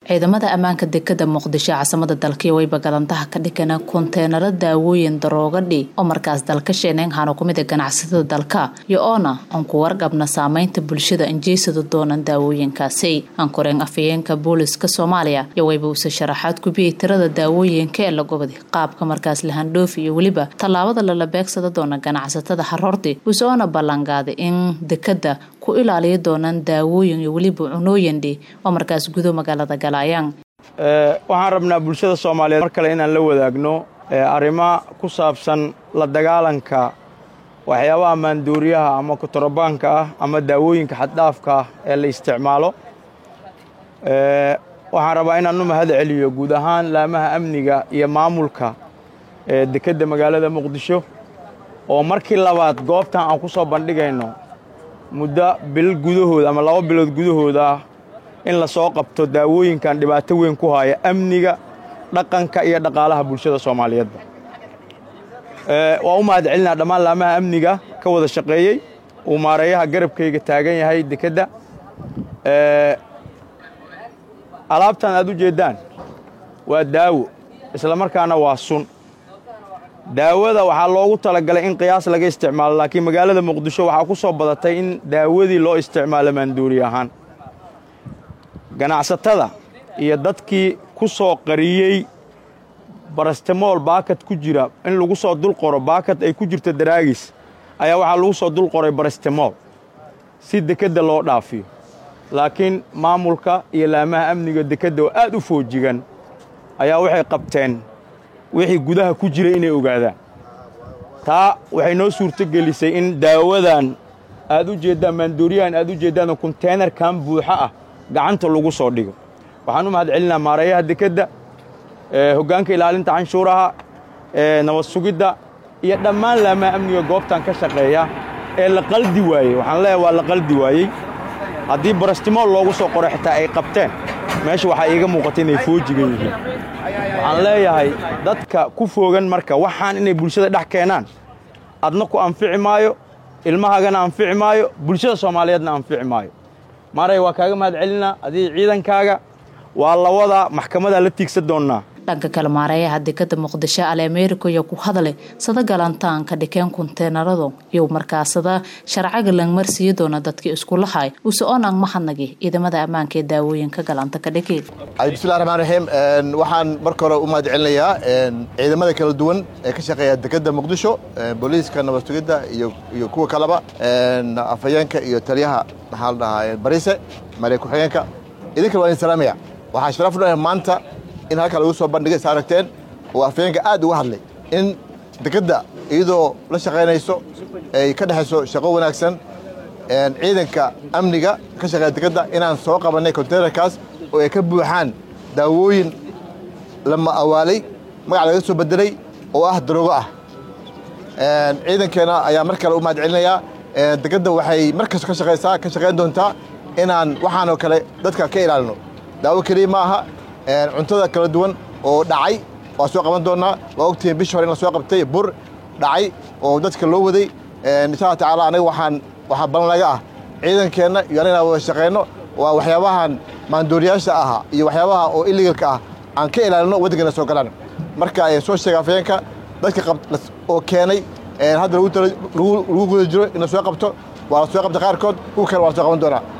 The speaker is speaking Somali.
ciidamada ammaanka dekada muqdisho caasimada dalkii wayba galantaha ka dhigana konteenaro daawooyin daroogadhi oo markaas dalka sheeneen hano kumida ganacsatada dalka iyo oona aan ku warqabna saameynta bulshada anjeysada doonan daawooyinkaasi ankoreen afayeenka booliska soomaaliya iyo wayba uuse sharaxaad kubiyey tirada daawooyinka ee la gobadi qaabka markaas lahandhoofi iyo weliba tallaabada lala beegsada doona ganacsatada haroorti uuse oona ballanqaaday in dekada ku ilaaliya doonaan daawooyin iyo weliba cunooyindhi oo markaas gudo magaalada galayaan waxaan rabnaa bulshada soomaaliyeed mar kale inaan la wadaagno arrimo ku saabsan la dagaalanka waxyaabaha maanduuriyaha ama kutorobaanka ah ama daawooyinka xaddhaafka ah ee la isticmaalo waxaan rabaa inaan u mahad celiyo guud ahaan laamaha amniga iyo maamulka dekedda magaalada muqdisho oo markii labaad goobtan aan ku soo bandhigayno muddo bil gudahooda ama laba bilood gudahooda ah in la soo qabto daawooyinkan dhibaato weyn ku haya amniga dhaqanka iyo dhaqaalaha bulshada soomaaliyeedba waa u mahad celinaa dhammaan laamaha amniga ka wada shaqeeyey uu maareeyaha garabkayga taagan yahay dekedda alaabtan aad u jeeddaan waa daawo isla markaana waa sun daawada waxaa loogu talagalay in qiyaas laga isticmaalo laakiin magaalada muqdisho waxaa ku soo badatay in daawadii loo isticmaalo maanduuri ahaan ganacsatada iyo dadkii ku soo qariyey barastemool baakad ku jira in lagu soo dul qoro baakad ay ku jirto daraagis ayaa waxaa lagu soo dul qoray barastemool si dekedda loo dhaafiyo laakiin maamulka iyo laamaha amniga dekedda oo aad u foojigan ayaa waxay qabteen wixii gudaha ku jira inay ogaadaan taa waxay noo suurto gelisay in daawadan aad u jeeddaan maanduuriyahan aad u jeeddaan konteenarkan buuxo ah gacanta lagu soo dhigo waxaan u mahad celinaa maareeyaha dekedda hoggaanka ilaalinta canshuuraha nabad sugidda iyo dhammaan laamaha amniga goobtan ka shaqeeya ee la qaldi waayey waxaan leeyahay waa la qaldi waayey haddii barastimool loogu soo qoro xitaa ay qabteen meesha waxaa iiga muuqata inay foojigan yihiin waxaan leeyahay dadka ku foogan marka waxaan inay bulshada dhex keenaan adna ku anfici maayo ilmahaagana anfici maayo bulshada soomaaliyeedna anfici maayo maaray waa kaaga mahad celinaa adii ciidankaaga waa lawadaa maxkamadaa la tiigsan doonnaa dhanka kale maareeyaha dekada muqdisho ale ameerika iyo ku hadle sada galantaanka dhikeen konteenaradu iyo markaasada sharcaga langmarsiiyi doona dadkii iskulahay use onang mahadnagi ciidamada ammaanka ee daawooyinka galanta ka dhigi bismillahi raxmaan raxiim waxaan marka hore u mahad celinayaa ciidamada kala duwan ee ka shaqeeya dekeda muqdisho booliiska nabad sugidda iyo kuwa kaleba afhayeenka iyo taliyaha maxaa la dhahaa bariise maaliya ku-xigeenka idinkana waa idin salaamaya waxaa sharaf u leeyahay maanta in halkaa lagu soo bandhigay sa aragteen oo afhayeenka aad uga hadlay in dekedda iyadoo la shaqaynayso ay ka dhexayso shaqo wanaagsan ciidanka amniga ka shaqeeya dekedda inaan soo qabannay konteynerkaas oo ay ka buuxaan daawooyin lama awaalay magac laga soo bedelay oo ah daroogo ah ciidankeena ayaa mar kale u mahad celinayaa dekedda waxay mar kasto ka shaqaysaa ka shaqayn doontaa inaan waxaanoo kale dadka ka ilaalino daawo keliya ma aha cuntada kala duwan oo dhacay waa soo qaban doonnaa waa ogtihiin bishi hore in la soo qabtay bur dhacay oo dadka loo waday insha alla tacaala anaga waxaan waxaa balan laga ah ciidankeenna iyo anagana wada shaqayno waa waxyaabahan maandooriyaasha ahaa iyo waxyaabaha oo iligalka ah aan ka ilaalino waddankeena soo galaan marka soo sheega afayeenka dadka oo keenay hadda lagu guda jiro in la soo qabto waa la soo qabta qaarkood kuwa kale waa la soo qaban doonaa